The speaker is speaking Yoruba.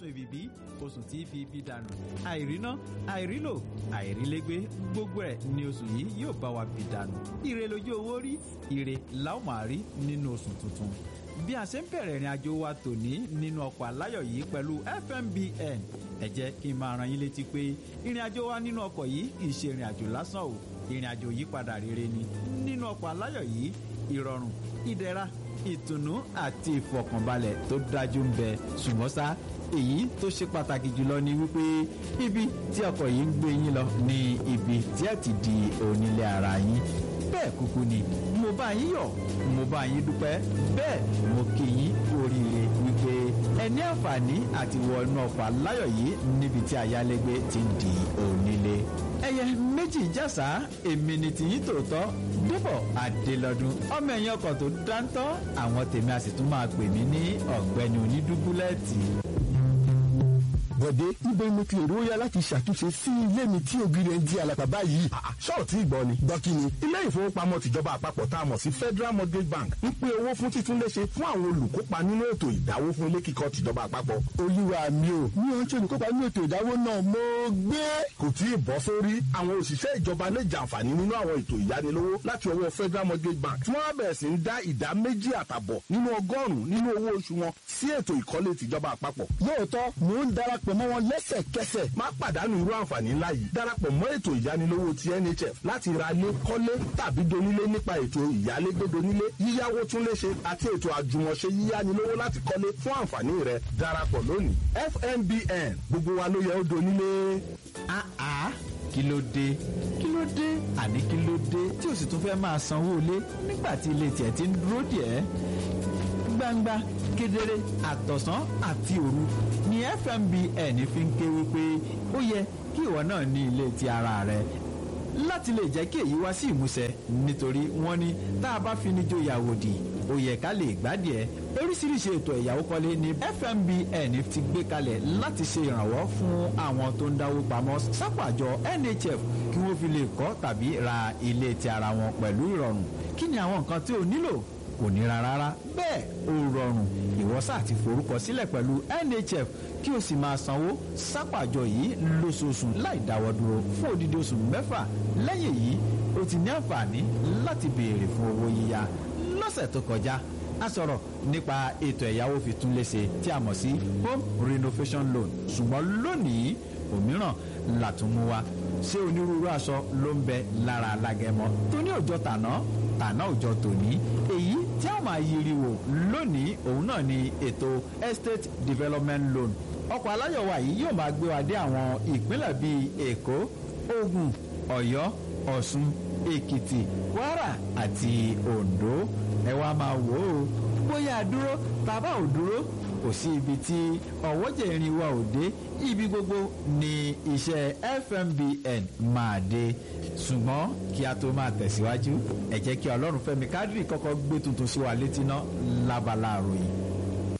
oṣù ìbìbí oṣù tí fi ibi dànù àìríná àìrílò àìrílégbé gbogbo ẹ̀ ní oṣù yìí yóò bá wa bì dànù ire lójú owó rí ire la ó máa rí nínú oṣù tuntun bí a ṣe ń bẹ̀rẹ̀ ìrìn àjò wa tòní nínú ọkọ̀ aláyọ̀ yìí pẹ̀lú fmbn ẹ jẹ́ kí n máa ran yín létí pé ìrìn àjò wa nínú ọkọ̀ yìí kì í ṣe ìrìn àjò lásán o ìrìn àjò yípadà rere ni nínú ọkọ̀ aláyọ̀ yìí ìrọ̀rùn ìdẹ̀ra ìtùnú àti ìfọ̀kànbalẹ̀ tó dájú ń bẹ ṣùgbọ́n ṣá èyí tó ṣe pàtàkì jùlọ ni wípé ibi tí ọkọ̀ yìí ń gbé yín lọ ní ibi tí ẹ ti di onílé ara yín bẹ́ẹ̀ kúkú ni mo bá yín yọ̀ mo bá yín dúpẹ́ bẹ́ẹ̀ mo kí yín kú oríire wípé ẹ ní àǹfààní àti wọ inú ọkọ̀ aláyọ̀ yìí níbi tí ayálégbé ti ń di onílé. ẹyẹ méjì jásá èmi ni tìyín tòótọ́ débọ̀ adélọ́dún ọmọ ẹ̀yìn ọkọ̀ tó dáńtọ́ àwọn tèmi a sì tún máa pè mí ní ọ̀gbẹ́ni onídúbúlẹ́ẹ̀tì bọ̀dé ibẹ̀ mo ti èrò yá láti ṣàtúnṣe sí ilé mi tí ògiri ẹ̀ ń di àlàpà báyìí. ṣọ́ọ̀tì ìgbọ́ ni. gbọ́ kí ni. ilé ìfowópamọ́ tìjọba àpapọ̀ tá a mọ̀ sí Federal Mortgage Bank ń pín owó fún títúnléṣe fún àwọn olùkópa nínú ètò ìdáwó fún ilé kíkọ́ tìjọba àpapọ̀. olúwa mi ò ní ohun tí olùkópa nínú ètò ìdáwó náà mo gbé. kò tí ì bọ́ sórí àwọn òṣìṣẹ́ ìjọba lè jàǹfààní nínú àwọn ètò ìyánilówó láti ọwọ́ Federal Mortgage Bank tí wọ́n bẹ̀rẹ̀ sí ń dá ìdá méjì àtàbọ̀ nínú ọgọ́rùn-ún nínú owó oṣù wọn sí ètò ìkọ́lé tìjọba àpapọ̀. lóòótọ́ mò ń darapọ̀ mọ́ wọn lẹ́sẹ̀kẹsẹ̀. má pàdánù irú àǹfààní ńlá yìí darapọ̀ mọ́ ètò ìyánilówó ti NHF láti ra lé kọ́lé tàbí donílé nípa ètò ìyálégbé donílé yíyáwó túnléṣe àti ètò àjùmọ̀ṣe yíyánilówó láti kọ́lé fún àǹfààní rẹ darapọ̀ lónìí FMBN gbogbo wa ló yẹ ó donílé. àá kí ló dé kí ló dé àní kí ló dé tí o sì tún fẹ́ máa sanwó ilé nígbà tí ilé tiẹ̀ ti ń dúró díẹ̀ gbangba kedere àtọ̀sán àti òru ni FMBN fi ń ké wípé ó yẹ kí ìwọ náà ní ilé ti ara rẹ láti lè jẹ́ kí èyí wá sí ìmúṣẹ nítorí wọ́n ní tá a bá fi ní jóyàwó dì ó yẹ ká lè gbádìí ẹ oríṣiríṣi ètò ẹ̀yáwó kọ́lé ní FMBN ti gbé kalẹ̀ láti ṣe ìrànwọ́ fún àwọn tó ń dáwó pamọ́ sápàjọ NHF kí wọ́n fi lè kọ́ tàbí ra ilé ti ara wọn pẹ̀lú ìrọ̀rùn kí ni àwọn nǹkan tí o nílò kò nira rárá bẹ́ẹ̀ ó rọrùn ìwọ sáà ti forúkọ sílẹ̀ pẹ̀lú NHF kí o sì máa sanwó sápàjọ yìí lóṣooṣù láì dáwọ́ dúró fún odidi oṣù mẹ́fà lẹ́yìn èyí o ti ní àǹfààní láti béèrè fún owó yíyá lọ́sẹ̀ tó kọjá a sọ̀rọ̀ nípa ètò ẹ̀yáwó fi tún léṣe tí a mọ̀ sí home renovation loan ṣùgbọ́n lónìí òmíràn làtúnmú wa ṣé onírúurú aṣọ ló ń bẹ lára alágẹmọ tó ní òjọ tàná tàná òjọ tòní èyí tí a máa yiri wò lónìí òun náà ni ètò estate development loan ọkọ̀ aláyọ̀wá yìí yóò máa gbé wa dé àwọn ìpínlẹ̀ bíi èkó ògùn ọ̀yọ́ ọ̀ṣun èkìtì kwara àti oǹdó ẹ wá máa wò ó bóyá a dúró tàbá ò dúró kò sí ibi tí ọ̀wọ́jẹ̀ irin wa ò dé ibi gbogbo ni iṣẹ́ FMBN máa dé ṣùgbọ́n kí a tó máa tẹ̀síwájú ẹ jẹ́ kí ọlọ́run fẹ́mi kádìrì kọ́kọ́ gbé tuntun sí wa létí ná lábala àròyìn